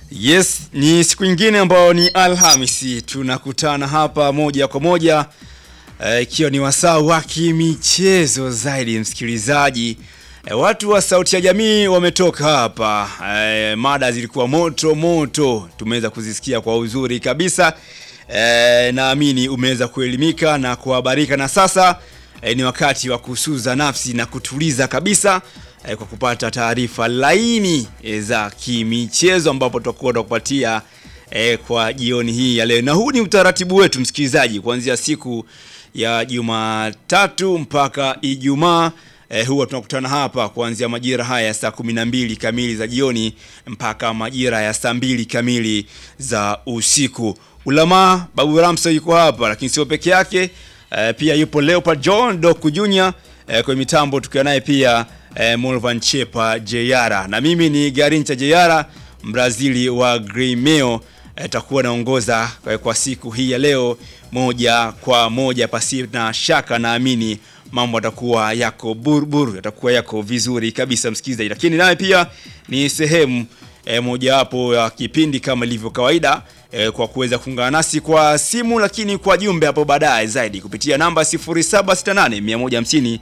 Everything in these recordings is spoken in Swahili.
Yes, ni siku nyingine ambayo ni Alhamisi tunakutana hapa moja kwa moja ikiwa e, ni wasaa wa kimichezo zaidi msikilizaji. E, watu wa Sauti ya Jamii wametoka hapa e, mada zilikuwa moto moto, tumeweza kuzisikia kwa uzuri kabisa e, naamini umeweza kuelimika na kuhabarika, na sasa e, ni wakati wa kusuza nafsi na kutuliza kabisa e, kwa kupata taarifa laini e, za kimichezo ambapo tutakuwa tunakupatia e, kwa jioni hii ya leo, na huu ni utaratibu wetu msikilizaji, kuanzia siku ya Jumatatu mpaka Ijumaa. Eh, huwa tunakutana hapa kuanzia majira haya ya saa kumi na mbili kamili za jioni mpaka majira ya saa mbili kamili za usiku. Ulama Babu Ramso yuko hapa, lakini sio peke yake. Eh, pia yupo Leopard John Doku Junior eh, kwenye mitambo tukiwa naye pia eh, Molvan Chepa Jeyara na mimi ni Garincha Jeyara Mbrazili wa Gremio takuwa naongoza kwa siku hii ya leo moja kwa moja, pasi na shaka, naamini mambo yatakuwa yako burbur, yatakuwa yako vizuri kabisa msikilizaji, lakini naye pia ni sehemu e, mojawapo ya kipindi kama ilivyo kawaida e, kwa kuweza kuungana nasi kwa simu, lakini kwa jumbe hapo baadaye zaidi kupitia namba 0768 150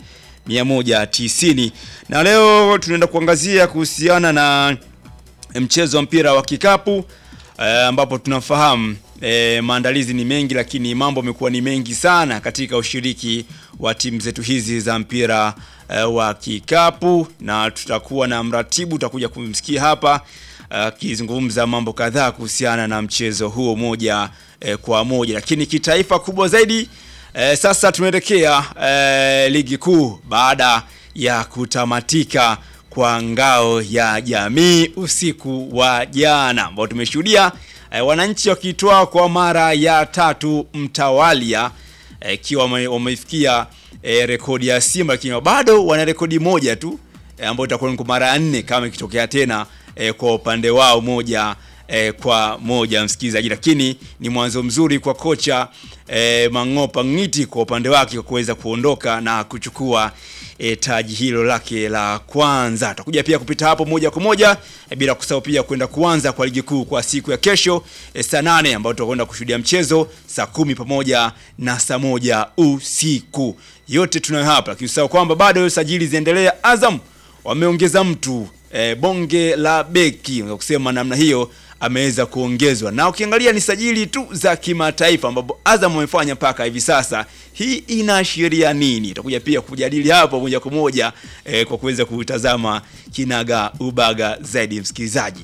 190, na leo tunaenda kuangazia kuhusiana na mchezo wa mpira wa kikapu ambapo uh, tunafahamu uh, maandalizi ni mengi, lakini mambo yamekuwa ni mengi sana katika ushiriki wa timu zetu hizi za mpira uh, wa kikapu, na tutakuwa na mratibu, tutakuja kumsikia hapa akizungumza uh, mambo kadhaa kuhusiana na mchezo huo moja uh, kwa moja, lakini kitaifa kubwa zaidi uh, sasa tunaelekea uh, ligi kuu baada ya kutamatika kwa ngao ya jamii usiku wa jana ambao tumeshuhudia eh, wananchi wakitoa kwa mara ya tatu mtawalia ikiwa eh, wamefikia eh, rekodi ya Simba, lakini bado wana rekodi moja tu eh, ambayo itakuwa ni kwa mara ya nne kama ikitokea tena eh, kwa upande wao moja eh, kwa moja msikilizaji, lakini ni mwanzo mzuri kwa kocha eh, Mang'opa Ng'iti kwa upande wake kwa kuweza kuondoka na kuchukua E, taji hilo lake la kwanza. Tutakuja pia kupita hapo moja kwa moja e, bila kusahau pia kwenda kuanza kwa ligi kuu kwa siku ya kesho e, saa nane ambayo tutakwenda kushuhudia mchezo saa kumi pamoja na saa moja usiku. Yote tunayo hapa, lakini usahau kwamba bado sajili ziendelea. Azam wameongeza mtu e, bonge la beki, unaweza kusema namna hiyo ameweza kuongezwa na ukiangalia ni sajili tu za kimataifa ambapo Azam wamefanya mpaka hivi sasa. Hii inaashiria nini? Itakuja pia kujadili hapo moja kwa moja eh, kwa kuweza kutazama kinaga ubaga zaidi msikilizaji.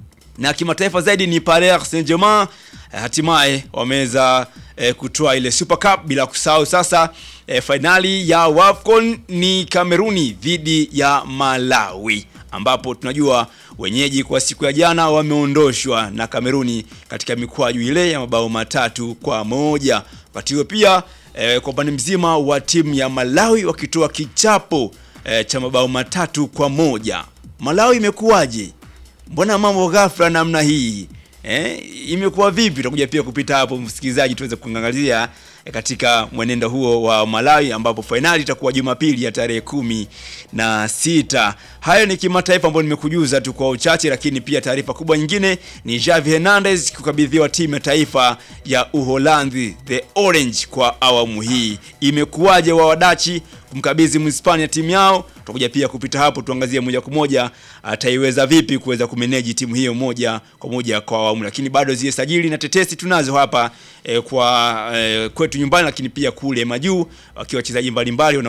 Na kimataifa zaidi ni Paris Saint-Germain eh, hatimaye wameweza eh, kutoa ile Super Cup, bila kusahau sasa eh, fainali ya WAFCON ni Kameruni dhidi ya Malawi ambapo tunajua wenyeji kwa siku ya jana wameondoshwa na Kameruni katika mikwaju ile ya mabao matatu kwa moja. Wakati huo pia e, kwa upande mzima wa timu ya Malawi wakitoa kichapo e, cha mabao matatu kwa moja. Malawi imekuwaje? Mbona mambo ghafla namna hii? E, imekuwa vipi? Tutakuja pia kupita hapo msikilizaji, tuweze kuangazia katika mwenendo huo wa Malawi ambapo fainali itakuwa Jumapili ya tarehe kumi na sita. Hayo ni kimataifa ambayo nimekujuza tu kwa uchache, lakini pia taarifa kubwa nyingine ni Javi Hernandez kukabidhiwa timu ya taifa ya Uholanzi the Orange kwa awamu hii. Imekuwaje wa wadachi kumkabidhi Mhispania timu yao? Tutakuja pia kupita hapo tuangazie moja kwa moja ataiweza vipi kuweza kumeneji timu hiyo moja kwa moja kwa awamu, lakini bado zile sajili na tetesi tunazo hapa eh, kwa eh, kwetu nyumbani, lakini pia kule majuu wakiwa wachezaji mbalimbali